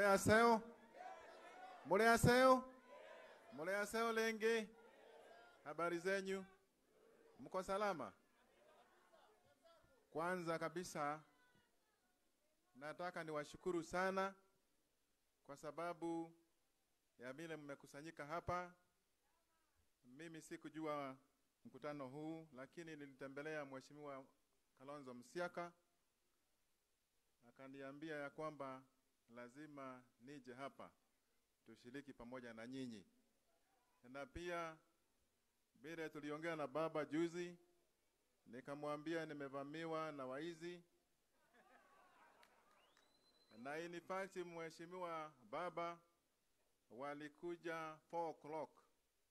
aseo mule aseo mule aseo lengi habari zenyu mko salama kwanza kabisa nataka niwashukuru sana kwa sababu ya vile mmekusanyika hapa mimi sikujua mkutano huu lakini nilitembelea mheshimiwa Kalonzo Musyoka akaniambia ya kwamba lazima nije hapa tushiriki pamoja na nyinyi, na pia vile tuliongea na baba juzi, nikamwambia nimevamiwa na waizi na in fact mheshimiwa baba walikuja 4 o'clock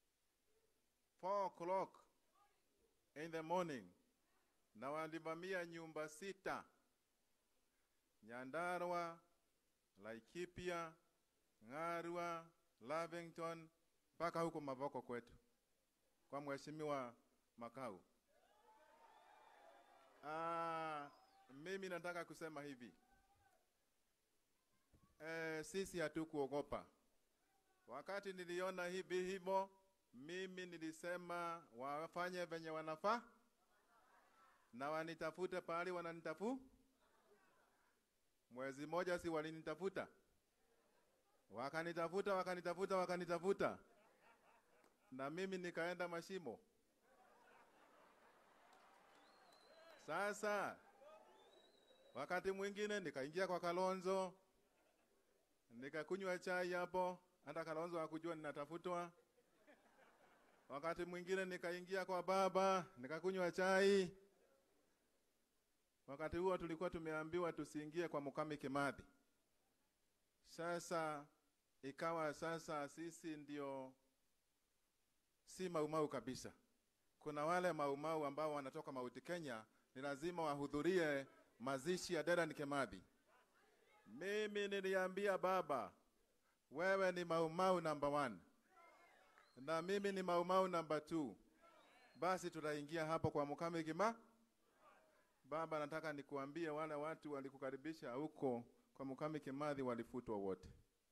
4 o'clock in the morning na walivamia nyumba sita Nyandarua, Laikipia, Ng'arua, Lavington mpaka huko Mavoko kwetu kwa mheshimiwa Makau. Ah, mimi nataka kusema hivi e, sisi hatukuogopa. Wakati niliona hivi hivyo, mimi nilisema wafanye venye wanafaa na wanitafute pahali wananitafu. Mwezi moja si walinitafuta, wakanitafuta, wakanitafuta, wakanitafuta, na mimi nikaenda mashimo. Sasa wakati mwingine nikaingia kwa Kalonzo, nikakunywa chai hapo, hata Kalonzo hakujua ninatafutwa. Wakati mwingine nikaingia kwa baba, nikakunywa chai. Wakati huo tulikuwa tumeambiwa tusiingie kwa Mukami Kimathi. Sasa ikawa sasa sisi ndio si maumau kabisa. Kuna wale maumau ambao wanatoka Mauti Kenya, ni lazima wahudhurie mazishi ya Dedan Kimathi. Mimi niliambia baba, wewe ni maumau number one na mimi ni maumau number two. Basi tutaingia hapo kwa Mukami Kimathi. Baba, nataka nikuambie wale watu walikukaribisha huko kwa Mukami Kimathi walifutwa wote,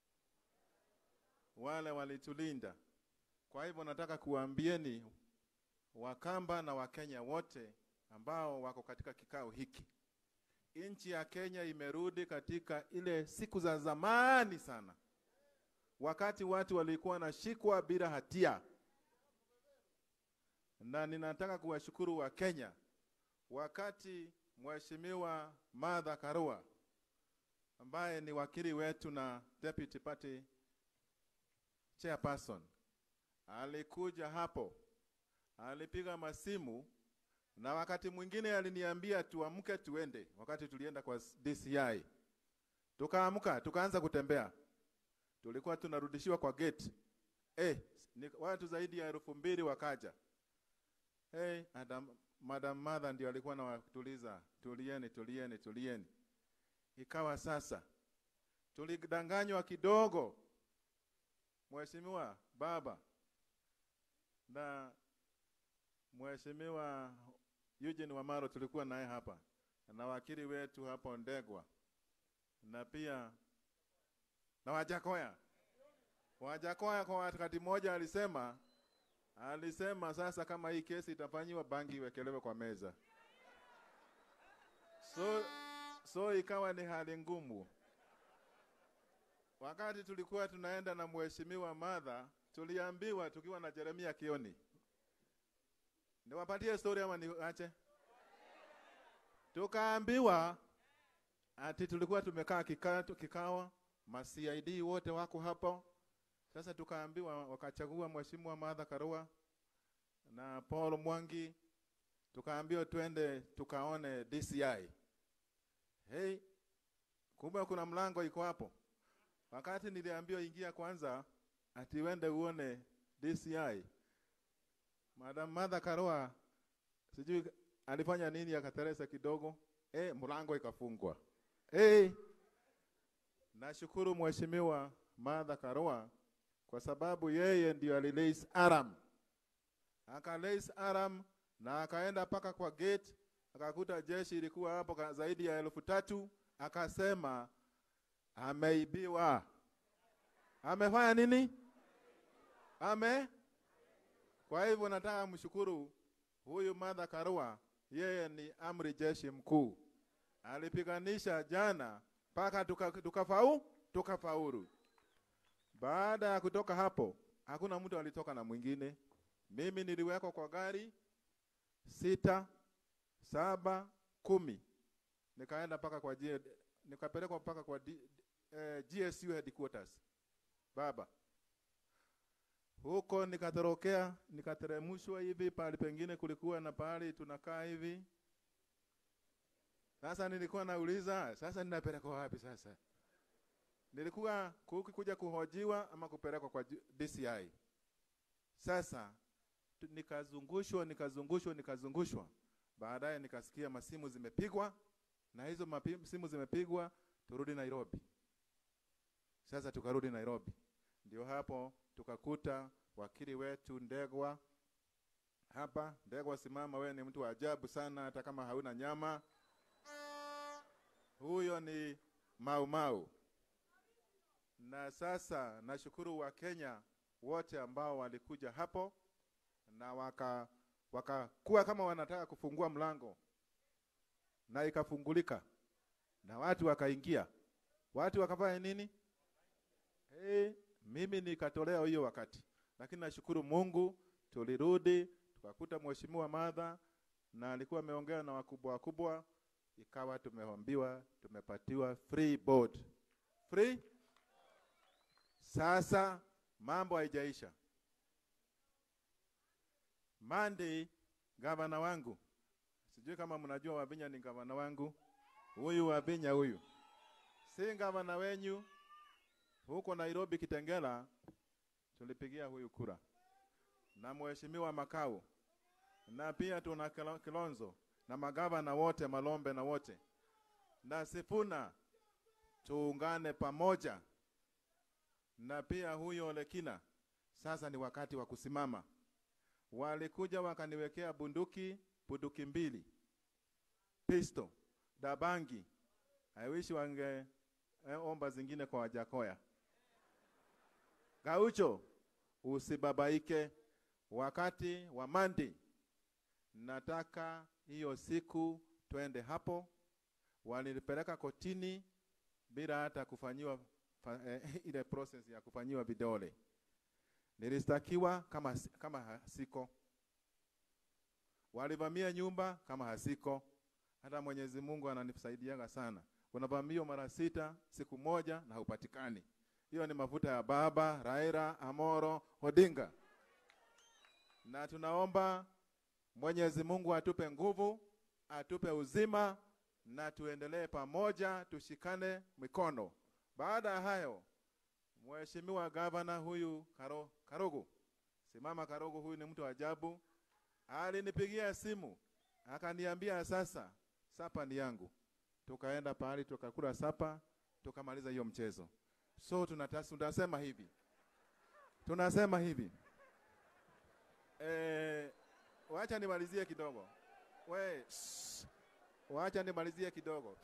wale walitulinda. Kwa hivyo nataka kuambieni Wakamba na Wakenya wote ambao wako katika kikao hiki, nchi ya Kenya imerudi katika ile siku za zamani sana, wakati watu walikuwa wanashikwa bila hatia, na ninataka kuwashukuru wa Kenya wakati Mheshimiwa Martha Karua ambaye ni wakili wetu na deputy party chairperson alikuja hapo, alipiga masimu na wakati mwingine aliniambia tuamke tuende. Wakati tulienda kwa DCI, tukaamka tukaanza kutembea, tulikuwa tunarudishiwa kwa gate. Eh, ni watu zaidi ya elfu mbili wakaja. Hey, Adam, Madam Martha ndio alikuwa anawatuliza, tulieni, tulieni, tulieni. Ikawa sasa tulidanganywa kidogo, Mheshimiwa Baba na Mheshimiwa Eugene Wamaro tulikuwa naye hapa na wakili wetu hapo Ndegwa na pia na Wajakoya. Wajakoya kwa wakati mmoja alisema alisema sasa kama hii kesi itafanyiwa bangi iwekelewe kwa meza. So, so ikawa ni hali ngumu. Wakati tulikuwa tunaenda na mheshimiwa Martha, tuliambiwa tukiwa na Jeremia Kioni. Niwapatie story ama niache? Tukaambiwa ati tulikuwa tumekaa kikao, kikawa ma CID wote wako hapo. Sasa tukaambiwa wakachagua mheshimiwa Martha Karua na Paul Mwangi, tukaambiwa twende tukaone DCI. Hey, kumbe kuna mlango iko hapo. Wakati niliambiwa ingia kwanza, ati wende uone DCI. Madam Martha Karua sijui alifanya nini, akateresa kidogo, eh, mlango ikafungwa. Hey, nashukuru mheshimiwa Martha Karua kwa sababu yeye ndio alilace aram, akalace aram na akaenda mpaka kwa gate, akakuta jeshi ilikuwa hapo zaidi ya elfu tatu akasema ameibiwa. amefanya nini? Ame. Kwa hivyo nataka mshukuru huyu Martha Karua, yeye ni amri jeshi mkuu, alipiganisha jana mpaka tukafau tuka tukafaulu. Baada ya kutoka hapo, hakuna mtu alitoka na mwingine. Mimi niliwekwa kwa gari sita, saba, kumi, nikaenda mpaka kwa G, nikapelekwa mpaka kwa D, eh, GSU headquarters baba huko nikatorokea, nikateremshwa hivi, pahali pengine kulikuwa na pahali tunakaa hivi. Sasa nilikuwa nauliza, sasa ninapelekwa wapi sasa? Nilikuwa kuja kuhojiwa ama kupelekwa kwa DCI. Sasa nikazungushwa, nikazungushwa, nikazungushwa. Baadaye nikasikia masimu zimepigwa, na hizo masimu zimepigwa, turudi Nairobi. Sasa tukarudi Nairobi, ndio hapo tukakuta wakili wetu Ndegwa hapa. Ndegwa, simama, wewe ni mtu wa ajabu sana, hata kama hauna nyama. Huyo ni Mau Mau. Na sasa nashukuru wa Kenya wote ambao walikuja hapo na waka wakakuwa kama wanataka kufungua mlango na ikafungulika na watu wakaingia. Watu wakafanya nini? Hey, mimi nikatolea hiyo wakati, lakini nashukuru Mungu, tulirudi tukakuta mheshimiwa Martha na alikuwa ameongea na wakubwa wakubwa, ikawa tumeombiwa tumepatiwa free board. Free sasa, mambo haijaisha. Monday gavana wangu, sijui kama mnajua Wabinya ni gavana wangu, huyu Wabinya huyu si gavana wenyu huko Nairobi Kitengela, tulipigia huyu kura na mheshimiwa Makau na pia tuna Kilonzo na magavana wote Malombe na wote na Sifuna, tuungane pamoja na pia huyo Lekina. Sasa ni wakati wa kusimama. Walikuja wakaniwekea bunduki, bunduki mbili, pisto, dabangi. I wish wange eh, omba zingine kwa Wajakoya. Gaucho, usibabaike wakati wa mandi. Nataka hiyo siku twende hapo. Walinipeleka kotini bila hata kufanyiwa eh, ile process ya kufanyiwa vidole. Nilistakiwa kama, kama hasiko. Walivamia nyumba kama hasiko. Hata Mwenyezi Mungu ananisaidiaga sana. Unavamiwa mara sita siku moja na haupatikani. Hiyo ni mafuta ya baba Raila Amoro Odinga, na tunaomba Mwenyezi Mungu atupe nguvu, atupe uzima, na tuendelee pamoja, tushikane mikono. Baada ya hayo, Mheshimiwa gavana huyu Karo, Karogo, simama Karogo, huyu ni mtu wa ajabu. Alinipigia simu akaniambia, sasa sapa ni yangu. Tukaenda pahali tukakula sapa, tukamaliza hiyo mchezo. So tunasema hivi, tunasema hivi e, wacha nimalizie kidogo we, shh, wacha nimalizie kidogo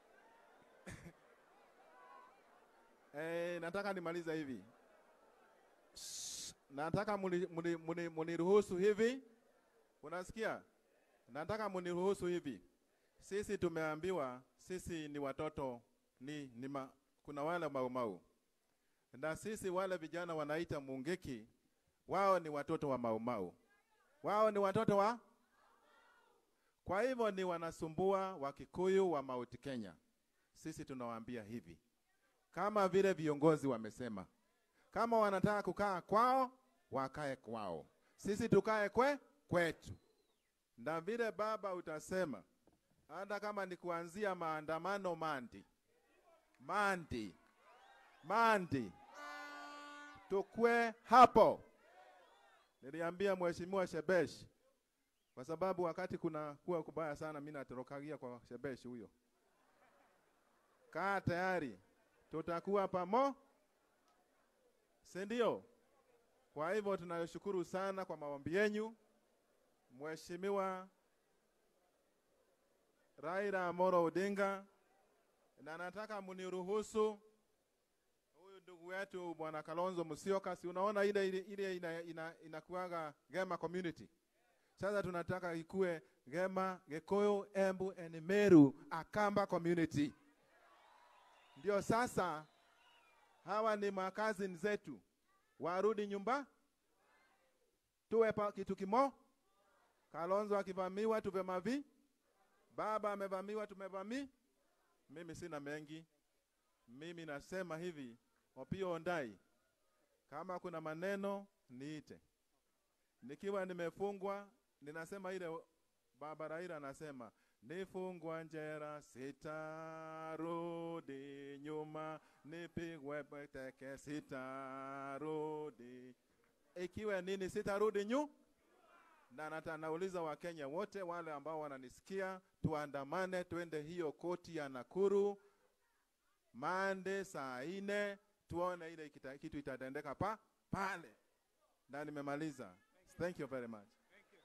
e, nataka nimaliza hivi shh, nataka muniruhusu hivi, unasikia? Nataka muniruhusu hivi. Sisi tumeambiwa sisi ni watoto ni, ni ma, kuna wale maumau na sisi wale vijana wanaita Mungiki, wao ni watoto wa maumau, wao ni watoto wa. Kwa hivyo ni wanasumbua Wakikuyu wa Mount Kenya. Sisi tunawaambia hivi, kama vile viongozi wamesema, kama wanataka kukaa kwao wakae kwao, sisi tukae kwe kwetu, na vile baba utasema, hata kama ni kuanzia maandamano mandi mandi mandi, tukwe hapo. Niliambia mheshimiwa Shebesh, kwa sababu wakati kuna kuwa kubaya sana, mimi natorokagia kwa Shebesh huyo. Kaa tayari, tutakuwa pamo, si ndio? Kwa hivyo tunashukuru sana kwa maombi yenu, Mheshimiwa Raila Amolo Odinga, na nataka muniruhusu, huyu ndugu wetu bwana Kalonzo Musyoka, si unaona ile ile, ile ina, ina, inakuaga Gema community. Sasa tunataka ikue Gema, Gikuyu, Embu and Meru Akamba community. Ndio sasa hawa ni makazini zetu, warudi nyumba, tuwe pa kitu kimo. Kalonzo akivamiwa tuvemavi, baba amevamiwa tumevami. Mimi sina mengi, mimi nasema hivi, Opiyo Ondai, kama kuna maneno niite. Nikiwa nimefungwa ninasema ile baba Raila anasema nifungwa njera, sitarudi nyuma, nipigwe teke, sitarudi. Ikiwa nini, sitarudi nyu na nata, nauliza Wakenya wote wale ambao wananisikia, tuandamane, twende hiyo koti ya Nakuru mande saa ine, tuone ile kita, kitu itatendeka pa pale, na nimemaliza. Thank you very much.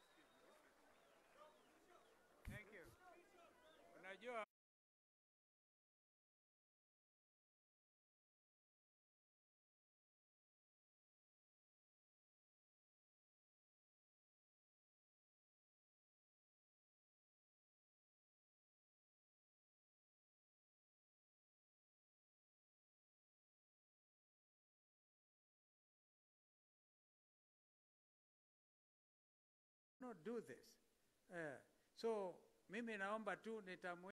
Thank you. Unajua not do this. Eh, so mimi naomba tu nitamu